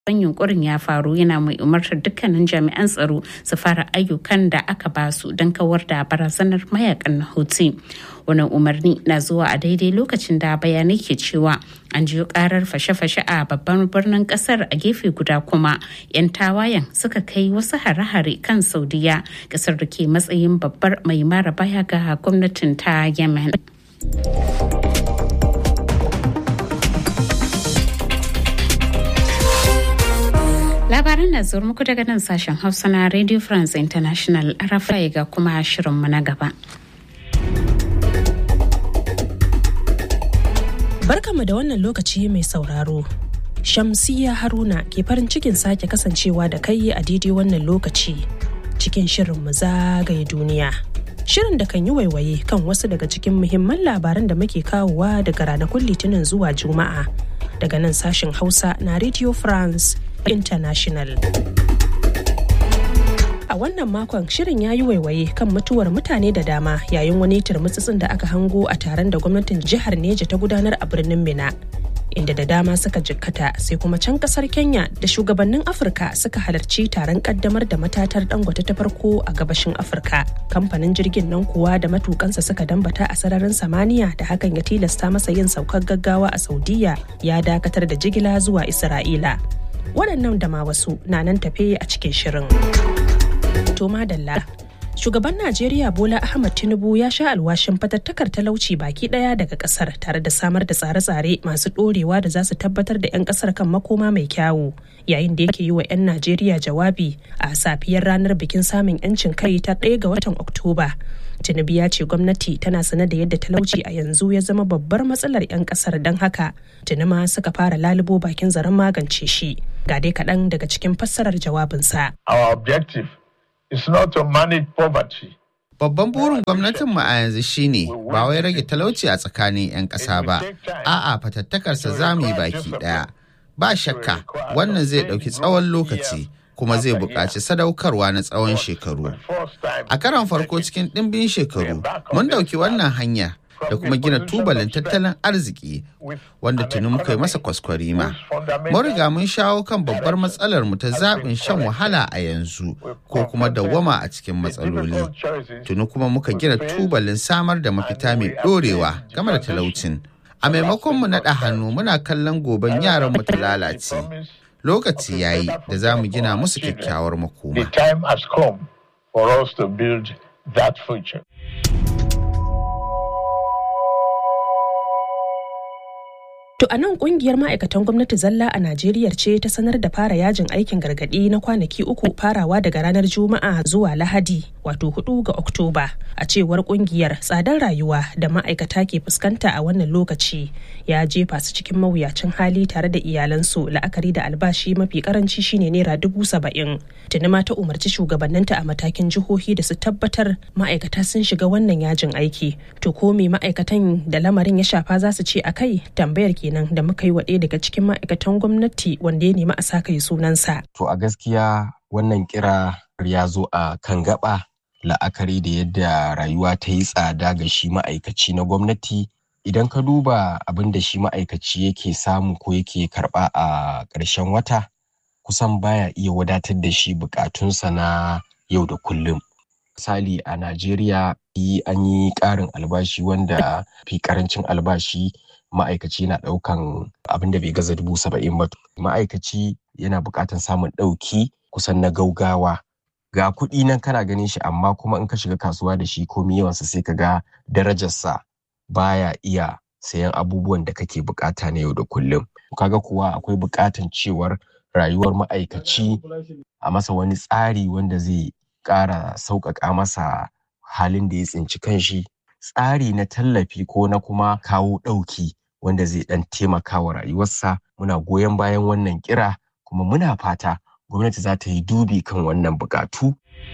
ban yunkurin ya faru yana mai umartar dukkanin jami'an tsaro su fara ayyukan da aka basu don kawar da barazanar mayakan na Houthi. Wannan umarni na zuwa a daidai lokacin da bayanai ke cewa an jiyo karar fashe-fashe a babban birnin kasar a gefe guda kuma 'yan tawayen suka kai wasu hare-hare kan Saudiya kasar da ke matsayin babbar mai mara baya ga gwamnatin ta Yemen. Labaran na zuwa muku daga nan sashen Hausa na Radio France International RFI ga kuma shirinmu na gaba. Barkanmu da wannan lokaci mai sauraro. Shamsiya Haruna ke farin cikin sake kasancewa da kai a daidai wannan lokaci cikin shirin mu zagaye duniya. Shirin da kan yi waiwaye kan wasu daga cikin muhimman labaran da muke kawowa daga ranakun Litinin zuwa Juma'a daga nan sashen Hausa na Radio France International. A wannan makon shirin ya yi waiwaye kan mutuwar mutane da dama yayin wani turmutsutsun da aka hango a taron da gwamnatin jihar Neja ta gudanar a birnin Mina. Inda da dama suka jikkata sai kuma can kasar Kenya da shugabannin Afirka suka halarci taron kaddamar da matatar dangote ta farko a gabashin Afirka. Kamfanin jirgin nan kuwa da matukansa suka dambata a sararin samaniya da hakan ya tilasta masa yin saukar gaggawa a Saudiya ya dakatar da jigila zuwa Isra'ila. Waɗannan da ma wasu na nan tafe a cikin shirin. To madalla. Shugaban Najeriya Bola Ahmad Tinubu ya sha alwashin fatattakar talauci baki daya daga kasar tare da samar da tsare-tsare masu dorewa da za su tabbatar da 'yan kasar kan makoma mai kyawu yayin da yake yi wa 'yan Najeriya jawabi a safiyar ranar bikin samun 'yancin kai ta ɗaya ga watan Oktoba. Tinubu ya ce gwamnati tana sane da yadda talauci a yanzu ya zama babbar matsalar 'yan kasar don haka tunuma suka fara lalubo bakin zaren magance shi. Ga dai kaɗan daga cikin fassarar jawabinsa. Our objective is not to manage poverty. Babban burin gwamnatinmu a yanzu shine ba wai rage talauci a tsakanin 'yan ƙasa ba, a'a fatattakarsa za mu yi baki ɗaya. Ba shakka wannan zai ɗauki tsawon lokaci kuma zai buƙaci sadaukarwa na tsawon shekaru. A karon farko cikin ɗimbin shekaru, mun ɗauki wannan hanya da kuma gina tubalin tattalin arziki wanda tuni muka yi masa kwaskwarima. Mun riga mun shawo kan babbar matsalar mu ta zaɓin shan wahala a yanzu ko kuma dawwama a cikin matsaloli. Tuni kuma muka gina tubalin samar da mafita mai ɗorewa game da talaucin. A maimakon mu naɗa hannu muna kallon goben yaran mu ta lalace. Lokaci yayi da za mu gina musu kyakkyawar makoma. The time has come for us to build that future. To a nan kungiyar ma'aikatan gwamnati zalla a Najeriya ce ta sanar da fara yajin aikin gargaɗi na kwanaki uku farawa daga ranar Juma'a zuwa Lahadi wato 4 ga Oktoba. A cewar kungiyar tsadar rayuwa da ma'aikata ke fuskanta a wannan lokaci ya jefa su cikin mawuyacin hali tare da iyalansu la'akari da albashi mafi karanci shine naira dubu saba'in. Tuni ma ta umarci shugabanninta a matakin jihohi da su tabbatar ma'aikata sun shiga wannan yajin aiki. To ko me ma'aikatan da lamarin ya shafa za su ce a kai tambayar ke kenan da muka yi wa ɗaya daga cikin ma'aikatan gwamnati wanda ya nemi a sa kai sunansa. To a gaskiya wannan kira ya zo a kan gaba la'akari da yadda rayuwa ta yi tsada ga shi ma'aikaci na gwamnati idan ka duba abin da shi ma'aikaci yake samu ko yake karɓa a ƙarshen wata kusan baya iya wadatar da shi buƙatunsa na yau da kullum. Misali a Najeriya an yi ƙarin albashi wanda fi ƙarancin albashi ma'aikaci na ɗaukan abin da bai gaza dubu saba'in ba ma'aikaci yana buƙatar samun ɗauki kusan na gaugawa ga kuɗi nan kana ganin shi amma kuma in ka shiga kasuwa da shi komi yawansa sai ka ga darajarsa baya iya sayan abubuwan da kake buƙata na yau da kullum kaga kuwa akwai buƙatan cewar rayuwar ma'aikaci a masa wani tsari wanda zai ƙara sauƙaƙa masa halin da ya tsinci kanshi tsari na tallafi ko na kuma kawo ɗauki wanda zai ɗan taimaka wa rayuwarsa muna goyon bayan wannan kira kuma muna fata gwamnati za ta yi dubi kan wannan bukatu.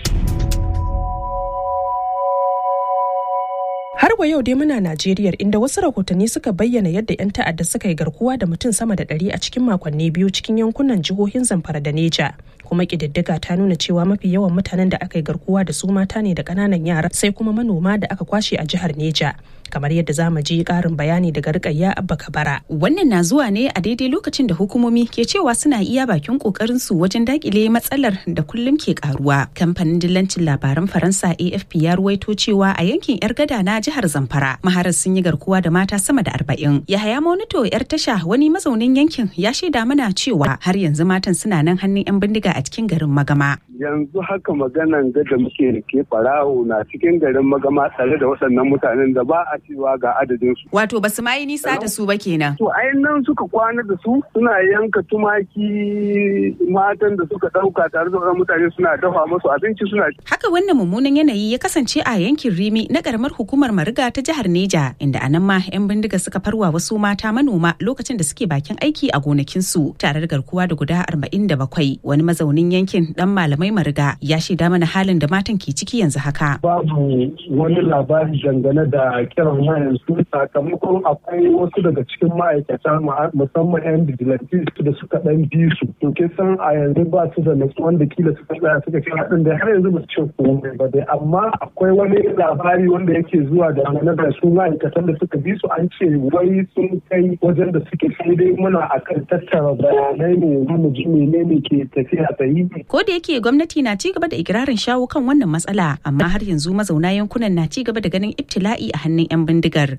Har wa yau dai muna Najeriya inda wasu rahotanni suka bayyana yadda 'yan ta'adda suka yi garkuwa da mutum sama da ɗari a cikin makonni biyu cikin yankunan jihohin Zamfara da Neja. Kuma ƙididdiga ta nuna cewa mafi yawan mutanen da aka yi garkuwa da su mata ne da ƙananan yara sai kuma manoma da aka kwashe a jihar Neja. kamar yadda za mu ji ƙarin bayani daga rikayya abba kabara wannan na zuwa ne a daidai lokacin da hukumomi ke cewa suna iya bakin kokarin su wajen dakile matsalar da kullum ke karuwa kamfanin dillancin labaran faransa afp ya ruwaito cewa a yankin yar gada na jihar zamfara maharar sun yi garkuwa da mata sama da arba'in yahaya monito yar tasha wani mazaunin yankin ya shaida mana cewa har yanzu matan suna nan hannun yan bindiga a cikin garin magama yanzu haka maganan ga da muke da ke farawo na cikin garin magama tare da waɗannan mutanen da ba a cewa ga adadin su wato basu ma yi nisa da su ba kenan to ai nan suka kwana da su suna yanka tumaki matan da suka ɗauka tare da waɗannan mutane suna dafa musu abinci suna haka wannan mummunan yanayi ya kasance a yankin rimi na karamar hukumar mariga ta jihar neja inda a nan ma yan bindiga suka farwa wasu mata manoma lokacin da suke bakin aiki a gonakinsu tare da garkuwa da guda arba'in da bakwai wani mazaunin yankin dan malamai mariga ya shaida mana halin da matan ke ciki yanzu haka babu wani labari dangane da kiran wayan su sakamakon akwai wasu daga cikin ma'aikata musamman yan vigilantes da suka dan bi su to ke san a yanzu ba su da nasu wanda kila suka tsaya suka ce haɗin da har yanzu ba su ce komai ba dai amma akwai wani labari wanda yake zuwa da dangane da su ma'aikatan da suka bi su an ce wai sun kai wajen da suke sai dai muna akan tattara bayanai ne mu ji menene ke tafiya ta yi ko da yake gwamnati na ci gaba da ikirarin shawo kan wannan matsala amma har yanzu mazauna yankunan na ci gaba da ganin ibtila'i a hannun 'yan bindigar.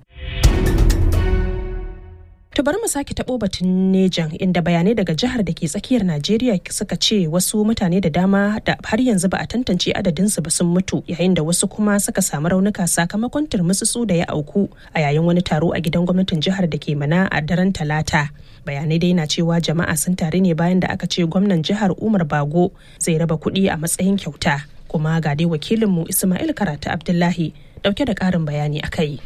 To bari mu sake taɓo batun Nejan inda bayanai daga jihar da ke tsakiyar Najeriya suka ce wasu mutane da dama da har yanzu ba a tantance adadinsu ba sun mutu yayin da wasu kuma suka samu raunuka sakamakon turmutsutsu da ya auku a yayin wani taro a gidan gwamnatin jihar da ke mana a daren talata. Bayanai dai na cewa jama'a sun tare ne bayan da aka ce gwamnan jihar Umar Bago zai raba kuɗi a matsayin kyauta. Kuma ga dai wakilinmu Ismail Karatu Abdullahi dauke da ƙarin bayani a kai.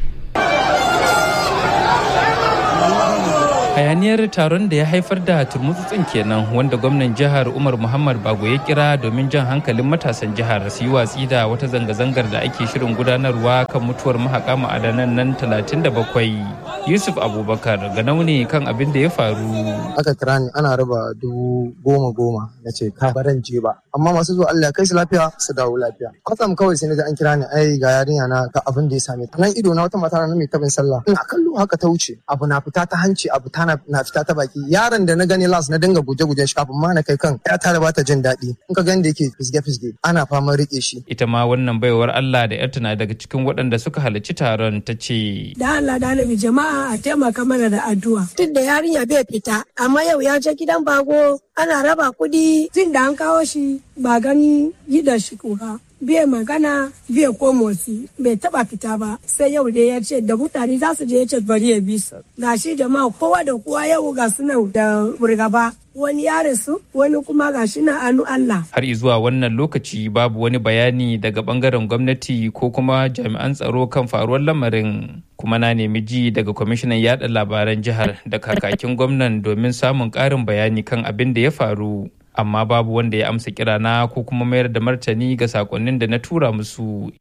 hayaniyar taron da ya haifar da turmutsutsin kenan wanda gwamnan jihar umar muhammad bago ya kira domin jan hankalin matasan jihar su yi watsi da wata zanga-zangar da ake shirin gudanarwa kan mutuwar mahaƙa ma'adanan nan 37 yusuf abubakar ga nauni kan abin da ya faru aka kira ni ana raba dubu goma goma na ce ka baran je ba amma masu zuwa allah kai su lafiya su dawo lafiya kwatsam kawai sai na an kira ni ai ga yarinya na ga abin da ya same ta nan ido na wata mata na mai tabin sallah ina kallo haka ta wuce abu na fita ta hanci abu ta na fita ta baki yaron da na gani las na dinga guje-guje shi kafin ma na kai kan ya tare bata jin daɗi in ka gani da yake fisge-fisge ana faman rike shi ita ma wannan baiwar Allah da yarta na daga cikin waɗanda suka halarci taron ta ce da Allah da Annabi jama'a a taimaka mana da addu'a duk da yarinya bai fita amma yau ya je gidan bago ana raba kuɗi tun da an kawo shi ba gani yi da shi kuka bai magana bai ko motsi bai taba fita ba sai yau dai ya ce da mutane za su je ya ce bari ya bi su ga shi jama'a kowa da kowa yau ga su nan da burgaba wani ya rasu wani kuma ga shi na anu Allah. Har zuwa wannan lokaci babu wani bayani daga bangaren gwamnati ko kuma jami'an tsaro kan faruwar lamarin. Kuma na nemi ji daga kwamishinan yada labaran jihar da kakakin gwamnan domin samun ƙarin bayani kan abin da ya faru. amma babu wanda ya amsa kirana ko kuma mayar da martani ga sakonnin da na tura musu.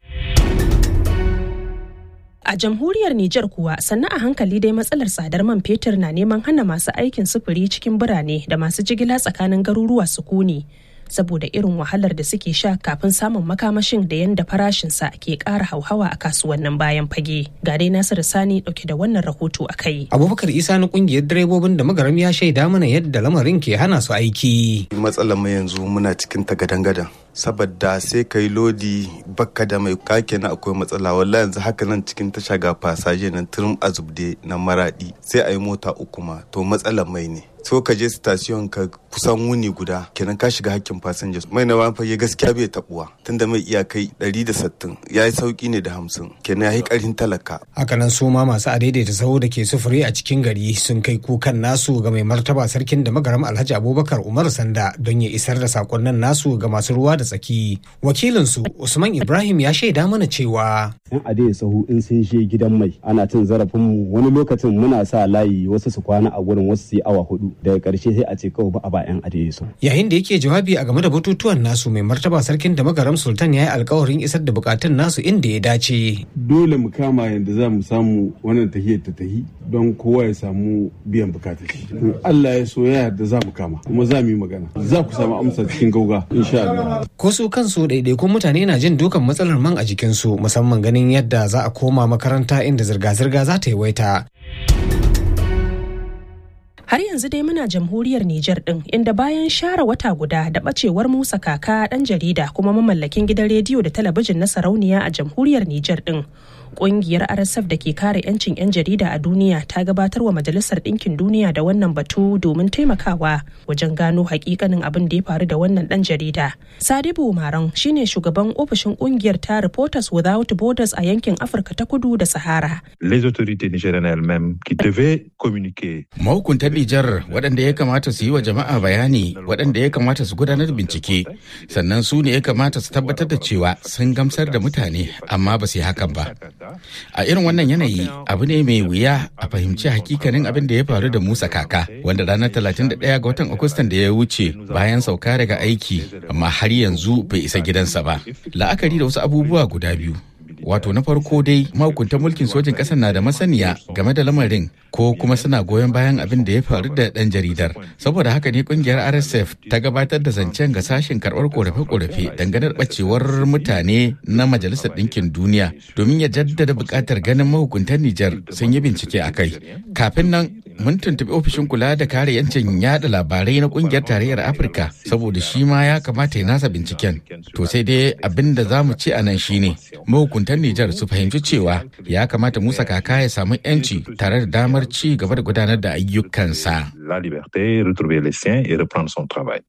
A jamhuriyar Nijar kuwa sannan a hankali dai matsalar tsadar man fetur na neman hana masu aikin sufuri cikin birane da masu jigila tsakanin garuruwa sukuni. saboda irin wahalar da suke sha kafin samun makamashin da yadda farashinsa ke ƙara hauhawa a kasuwannin bayan fage. Ga dai Nasiru Sani ɗauke da wannan rahoto a kai. Abubakar Isa na ƙungiyar direbobin da magaram ya shaida mana yadda lamarin ke hana su aiki. Matsalar mu yanzu muna cikin tagadan-gadan. saboda sai ka yi lodi bakka da mai kake na akwai matsala wallahi yanzu haka nan cikin tasha ga fasaje nan turum azubde na maradi sai a yi mota uku ma to matsalar mai ne so ka je station ka kusan wuni guda kenan ka shiga hakkin fasinja mai na wani fage gaskiya bai tabuwa tunda mai iyakai 160 ya yi sauki ne da hamsin kenan ya yi karin talaka hakanan su ma masu adaidaita sahu da ke sufuri a cikin gari sun kai kukan nasu ga mai martaba sarkin da magaram alhaji abubakar umar sanda don ya isar da sakonnin nasu ga masu ruwa da tsaki wakilinsu usman ibrahim ya shaida mana cewa yan adai sahu in sun je gidan mai ana cin zarafin mu wani lokacin muna sa layi wasu su kwana a gurin wasu su yi awa hudu daga karshe sai a ce kawai ba a ba yan adai sahu yayin da yake jawabi a game da batutuwan nasu mai martaba sarkin da magaram sultan ya yi alkawarin isar da bukatun nasu inda ya dace dole mu kama yadda za mu samu wannan tahiyar ta tahi don kowa ya samu biyan bukatar shi in Allah ya so ya yarda za mu kama kuma za mu yi magana za ku samu amsa cikin gauga insha Allah ko su kansu ɗaiɗaikun mutane na jin dukan matsalar man a jikinsu musamman ganin yadda za a koma makaranta inda zirga-zirga za ta yawaita Har yanzu dai muna jamhuriyar Nijar ɗin inda bayan share wata guda da ɓacewar Musa Kaka ɗan jarida kuma mamallakin gidan rediyo da talabijin na sarauniya a jamhuriyar Nijar ɗin. Ƙungiyar RSF da ke kare 'yancin 'yan jarida a duniya ta gabatar wa Majalisar Ɗinkin Duniya da wannan batu domin taimakawa wajen gano hakikanin abin da ya faru da wannan ɗan jarida. Sadibu Maran shine shugaban ofishin ƙungiyar ta Reporters Without Borders a yankin Afirka ta Kudu da Sahara. Les autorités nigériennes elles-mêmes qui devaient communiquer. Mahukuntan Nijar waɗanda ya kamata su yi wa jama'a bayani waɗanda ya kamata su gudanar da bincike sannan su ne ya kamata su tabbatar da cewa sun gamsar da mutane amma ba su yi hakan ba. A irin wannan yanayi abu ne mai wuya a fahimci hakikanin abin da ya faru da Musa Kaka wanda ranar 31 ga watan Agustan da ya wuce bayan sauka daga aiki amma har yanzu bai isa gidansa ba. La'akari da wasu abubuwa guda biyu. wato na farko dai mahukuntan mulkin sojin ƙasar na da masaniya game da lamarin ko kuma suna goyon bayan abin da ya faru da ɗan jaridar saboda haka ne kungiyar rsf ta gabatar da zancen ga sashen karɓar korafe-korafe dangane da ɓacewar mutane na majalisar ɗinkin duniya domin ya jaddada buƙatar ganin mahukuntan nijar sun yi bincike a kai kafin nan mun tuntuɓi ofishin kula da kare yancin yada labarai na kungiyar tarayyar afirka saboda shi ma ya kamata ya nasa binciken to sai dai abin da za mu ce a nan shine mahukuntan nijar su fahimci cewa ya kamata musa kaka ya samu yanci tare da damar ci gaba da gudanar da ayyukansa La liberté, retrouver les siens et reprendre son travail.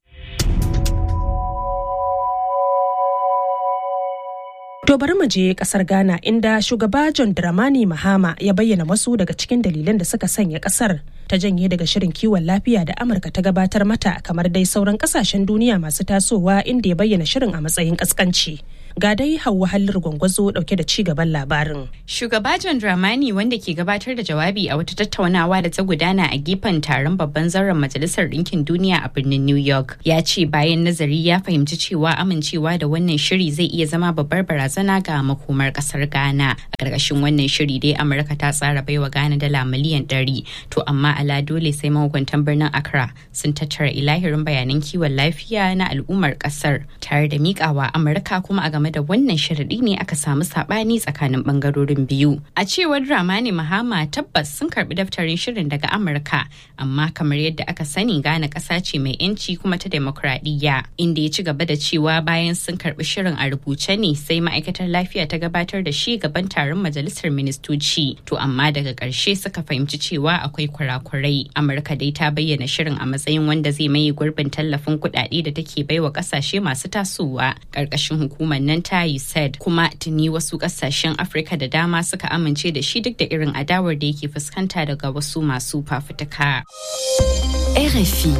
To bari mu je kasar Ghana inda shugaba John Dramani Mahama ya bayyana wasu daga cikin dalilan da suka sanya kasar ta janye daga shirin kiwon lafiya da Amurka ta gabatar mata kamar dai sauran kasashen duniya masu tasowa inda ya bayyana shirin a matsayin kaskanci. Ga dai Hauwa Hallir Gwangwazo dauke da ci gaban labarin. Shugaba John Dramani wanda ke gabatar da jawabi a wata tattaunawa da ta gudana a gefen taron babban zauren Majalisar Ɗinkin Duniya a birnin New York ya ce bayan nazari ya fahimci cewa amincewa da wannan shiri zai iya zama babbar barazana ga makomar kasar Ghana. A ƙarƙashin wannan shiri dai Amurka ta tsara baiwa Ghana dala miliyan ɗari to amma ala dole sai mahukuntan birnin Accra sun tattara ilahirin bayanan kiwon lafiya na al'ummar ƙasar tare da miƙawa Amurka kuma a game da wannan sharaɗi ne aka samu saɓani tsakanin ɓangarorin biyu. A cewar Dramani Mahama tabbas sun karɓi daftarin shirin daga Amurka amma kamar yadda aka sani Ghana ƙasa ce mai 'yanci kuma ta demokradiyya inda ya ci gaba da cewa bayan sun karɓi shirin a rubuce ne sai ma'aikatar lafiya ta gabatar da shi gaban taron majalisar ministoci to amma daga ƙarshe suka fahimci cewa akwai kurakurai amurka dai ta bayyana shirin a matsayin wanda zai maye gurbin tallafin kuɗaɗe da take baiwa ƙasashe masu tasowa ƙarƙashin hukumar nan ta USAID kuma tuni wasu ƙasashen afirka da dama suka amince da shi duk da irin adawar da yake fuskanta daga wasu masu fafutuka. RFI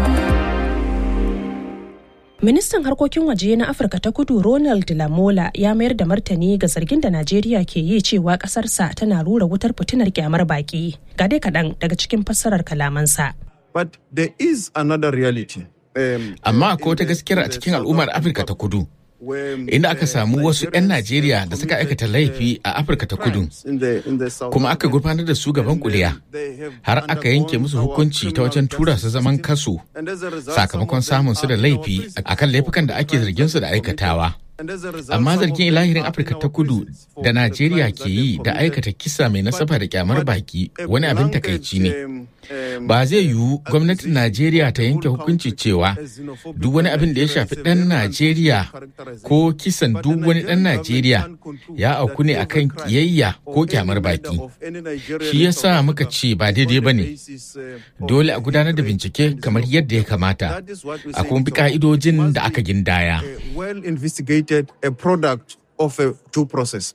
Ministan harkokin waje na Afirka ta kudu Ronald Lamola ya mayar da martani ga zargin da Najeriya ke yi cewa ƙasarsa tana rura wutar fitinar kyamar baki. Ga dai kaɗan daga cikin fassarar kalamansa. But there is another reality. Um, Amma akwai wata gaskiyar a cikin al'ummar Afirka ta kudu. Inda aka samu wasu 'yan Najeriya da suka aikata laifi a Afirka ta kudu, kuma aka gurfanar da su gaban kuliya, har aka yanke musu hukunci ta wajen tura su zaman kaso sakamakon samun su da laifi akan laifukan da ake zargin su da aikatawa. Amma zargin ilahirin Afirka ta kudu da Najeriya ke yi da aikata kisa mai nasaba da kyamar baki wani abin takaici ne. Ba zai yiwu gwamnatin Najeriya ta yanke hukunci cewa duk wani abin da ya shafi ɗan Najeriya ko kisan duk wani ɗan Najeriya ya auku ne akan kiyayya ko kyamar baki. Shi yasa muka ce ba daidai ba ne. Dole a gudanar da bincike kamar yadda ya kamata, a kuma bi ka'idojin da aka gindaya. well investigated a product of a due process.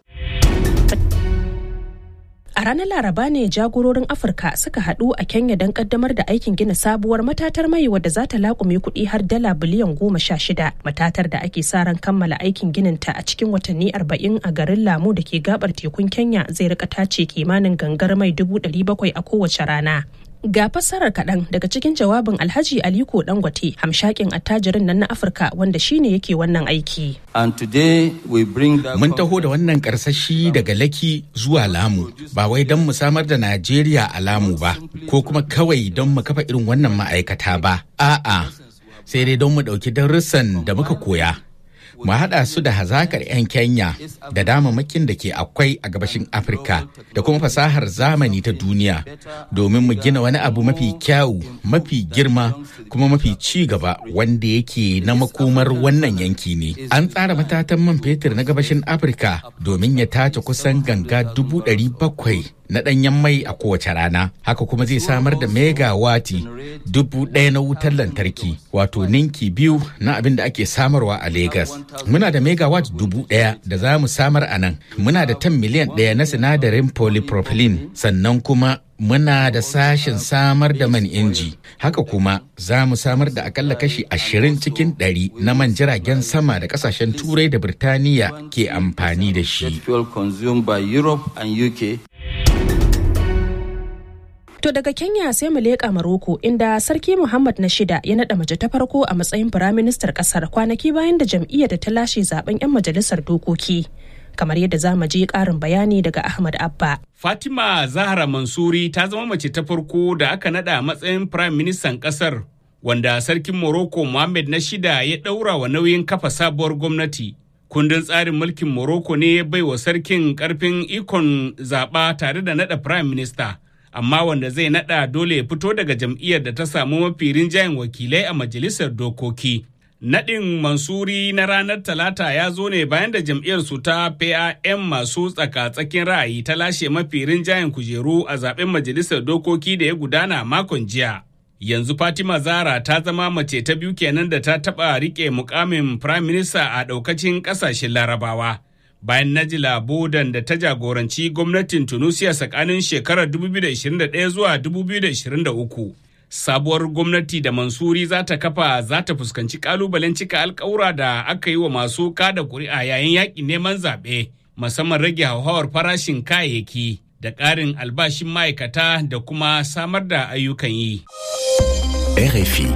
A ranar Laraba ne jagororin Afirka suka haɗu a Kenya don kaddamar da aikin gina sabuwar matatar mai wadda za ta laƙume kuɗi har dala biliyan goma sha shida. Matatar da ake sa ran kammala aikin gininta a cikin watanni arba'in a garin Lamu da ke gabar tekun Kenya zai rika tace kimanin gangar mai dubu ɗari bakwai a kowace rana. Ga fassarar kaɗan daga cikin jawabin Alhaji Aliko Dangote, hamshakin attajirin nan na Afirka wanda shine yake wannan aiki. And today we bring that Mun taho da wannan karsashi daga Laki zuwa Lamu, ba wai don mu samar da Najeriya a Lamu ba, ko kuma kawai don mu kafa irin wannan ma'aikata ba. A'a, sai dai don mu ɗauki darussan da muka koya. mu haɗa su da hazakar 'yan Kenya da damamakin da ke akwai a gabashin Afirka da kuma fasahar zamani ta duniya domin mu gina wani abu mafi kyawu, mafi girma kuma mafi ci gaba wanda yake na makomar wannan yanki ne. An tsara matatan man fetur na gabashin Afirka domin ya tace kusan ganga dubu ɗari bakwai na ɗanyen mai a kowace rana haka kuma zai samar da megawati dubu ɗaya na wutar lantarki wato ninki biyu na abin da ake samarwa a Legas. Muna da megawatt dubu ɗaya da za mu samar a nan. Muna da tan miliyan ɗaya na sinadarin polypropylene sannan kuma muna da sashen samar da man inji haka kuma za mu samar da akalla kashi ashirin cikin ɗari na man jiragen sama da kasashen turai da birtaniya ke amfani da shi To daga Kenya sai mu leƙa Maroko inda Sarki Muhammad na shida ya naɗa mace ta farko a matsayin firaministar ƙasar kwanaki bayan da jam'iyyar da ta lashe zaben 'yan majalisar dokoki. Kamar yadda za mu je ƙarin bayani daga Ahmad Abba. Fatima Zahra Mansuri ta zama mace ta farko da aka naɗa a matsayin firaministan ƙasar wanda Sarkin Morocco Mohammed na shida ya ɗaura wa nauyin kafa sabuwar gwamnati. Kundin tsarin mulkin Morocco ne ya baiwa sarkin ƙarfin ikon zaɓa tare da naɗa firaminista. amma wanda zai nada dole ya fito daga jam'iyyar da ta samu mafi rinjayen wakilai a majalisar dokoki. Nadin Mansuri na ranar Talata ya zo ne bayan da jam'iyyar su ta PAM masu tsaka-tsakin ra'ayi ta lashe mafi rinjayen kujeru a zaben majalisar dokoki da ya gudana makon jiya. Yanzu Fatima Zara ta zama mace ta biyu kenan da ta taɓa riƙe mukamin Prime Minister a ɗaukacin ƙasashen Larabawa. bayan Najila Bodan da ta jagoranci gwamnatin Tunusiya tsakanin shekarar 2021 zuwa 2023. Sabuwar gwamnati da Mansuri za ta kafa za ta fuskanci kalubalen cika alkawura da aka yi wa masu kada kuri'a yayin yaƙin neman zaɓe, musamman rage hauhawar farashin kayayyaki da ƙarin albashin ma'aikata da kuma samar da ayyukan yi. RFI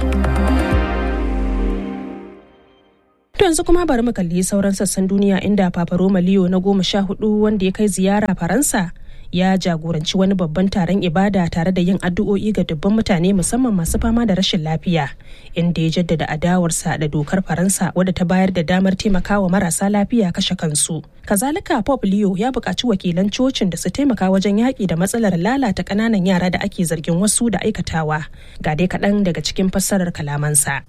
To yanzu kuma bari mu kalli sauran sassan duniya inda Papa Roma Leo na goma sha hudu wanda ya kai ziyara Faransa ya jagoranci wani babban taron ibada tare da yin addu'o'i ga dubban mutane musamman masu fama da rashin lafiya inda ya jaddada adawarsa da dokar Faransa wadda ta bayar da damar taimakawa marasa lafiya kashe kansu. Kazalika Pop Leo ya buƙaci wakilan cocin da su taimaka wajen yaƙi da matsalar lalata ƙananan yara da ake zargin wasu da aikatawa. Ga dai kaɗan daga cikin fassarar kalamansa.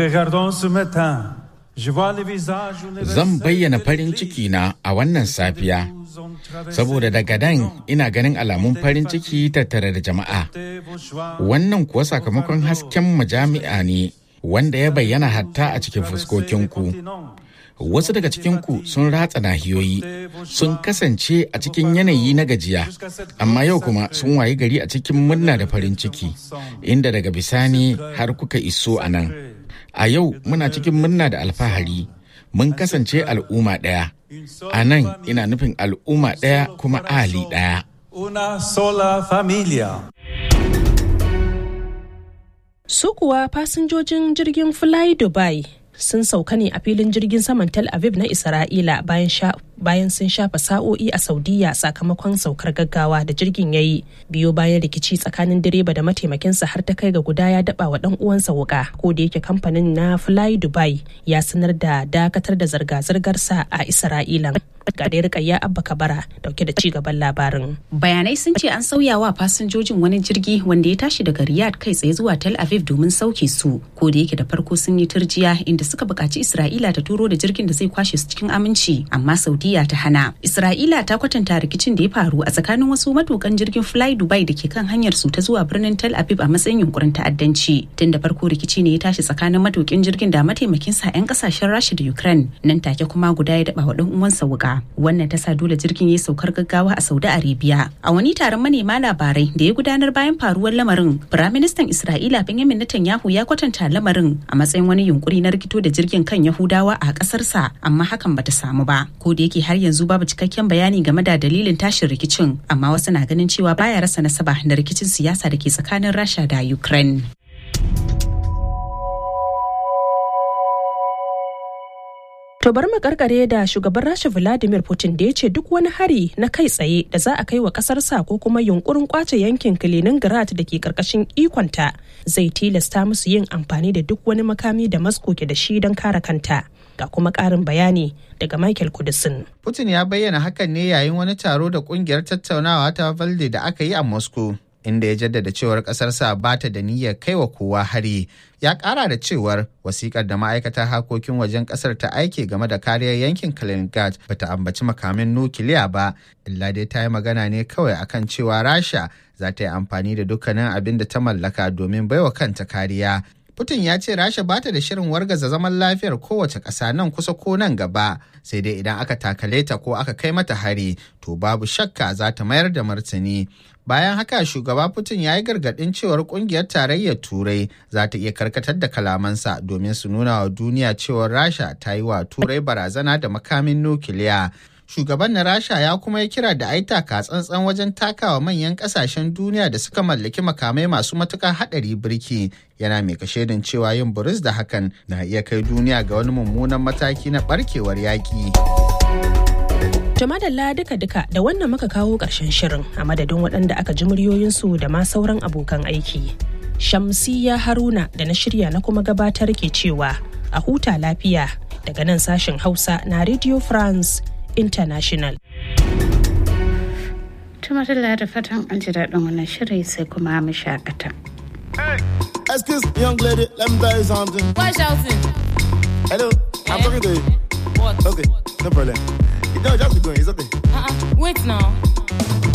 Zan bayyana farin ciki na a wannan safiya, saboda daga dan ina ganin alamun farin ciki tattare da jama'a. Wannan kuwa sakamakon hasken majami'a ne wanda ya bayyana hatta a cikin fuskokinku. Wasu daga cikinku sun ratsa nahiyoyi, sun kasance a cikin yanayi na gajiya, amma yau kuma sun wayi gari a cikin murna da farin ciki, inda daga bisani har kuka iso a nan. A yau muna cikin murna da alfahari, mun kasance al'umma ɗaya. A nan ina nufin al'umma ɗaya kuma ali ɗaya. Una sola familia. Su kuwa fasinjojin jirgin Fly Dubai sun sauka ne a filin jirgin saman Tel Aviv na Isra'ila bayan sha bayan sun shafa sa'o'i a Saudiya sakamakon saukar gaggawa da jirgin ya yi biyo bayan rikici tsakanin direba da mataimakinsa har ta kai ga guda ya daba wa dan uwansa wuka ko da yake kamfanin na Fly Dubai ya sanar da dakatar da zirga-zirgarsa a Isra'ila. ga dai rikayya abba kabara dauke da ci gaban labarin bayanai sun ce an sauya wa fasinjojin wani jirgi wanda ya tashi daga riyadh kai tsaye zuwa tel aviv domin sauke su ko da yake da farko sun yi turjiya inda suka buƙaci isra'ila ta turo da jirgin da zai kwashe su cikin aminci amma saudiya ta hana isra'ila ta kwatanta rikicin da ya faru a tsakanin wasu matukan jirgin fly dubai da ke kan hanyar su ta zuwa birnin tel aviv a matsayin yunkurin ta'addanci tun da farko rikici ne ya tashi tsakanin matukin jirgin da mataimakinsa 'yan kasashen rasha da ukraine nan take kuma guda ya daba wa dan uwansa wuka wannan ta sa dole jirgin ya saukar gaggawa a saudi arabia a wani taron manema labarai da ya gudanar bayan faruwar lamarin firaministan isra'ila benjamin netanyahu ya kwatanta lamarin a matsayin wani yunkuri na rikito da jirgin kan yahudawa a kasarsa amma hakan bata samu ba ko da yake yake har yanzu babu cikakken bayani game da dalilin tashin rikicin amma wasu na ganin cewa baya rasa nasaba da rikicin siyasa da ke tsakanin rasha da ukraine To bar mu karkare da shugaban Rasha Vladimir Putin da ya ce duk wani hari na kai tsaye da za a kai wa kasarsa ko kuma yunkurin kwace yankin Kaliningrad da ke karkashin ikonta zai tilasta musu yin amfani da duk wani makami da Moscow ke da shi don kare kanta. Ga kuma karin bayani daga Michael Kudisin. Putin ya bayyana hakan ne yayin wani taro da kungiyar tattaunawa ta Valde da aka yi a Moscow. inda ya jaddada cewar ƙasarsa ba ta da niyyar kaiwa kowa hari ya ƙara da cewar wasikar da ma'aikatar harkokin wajen ƙasar ta aike game da kariyar yankin kaliningrad ba ta ambaci makamin nukiliya ba illa dai ta yi magana ne kawai akan cewa rasha za ta yi amfani da dukkanin abin da ta mallaka domin baiwa kanta kariya Putin ya ce Rasha ba ta da shirin wargaza zaman lafiyar kowace ƙasa nan kusa ko nan gaba, sai dai idan aka takale ta ko aka kai mata hari, to babu shakka za ta mayar da martani. Bayan haka shugaba Putin ya yi gargaɗin cewar ƙungiyar tarayyar Turai za ta iya karkatar da kalamansa domin su nuna wa duniya cewar Rasha ta yi wa Turai barazana da makamin nukiliya. shugaban na rasha ya kuma yi kira da aita ka tsantsan wajen takawa manyan kasashen duniya da suka mallaki makamai masu matukar hadari birki yana mai kashedin cewa yin buris da hakan na iya kai duniya ga wani mummunan mataki na barkewar yaƙi. Jamadalla duka-duka da wannan muka kawo ƙarshen shirin a madadin waɗanda aka ji muryoyinsu da ma sauran abokan aiki. Shamsiya Haruna da na shirya na kuma gabatar ke cewa a huta lafiya daga nan sashen Hausa na Radio France International. Tumatula da fatan an ji daɗin wannan shiri sai kuma mu shakata. Excuse me, young lady, let me tell you something. Why shouting? Hello, I'm talking to you. What? Okay, no problem. You don't just be going, it's okay. Uh-uh. Wait now.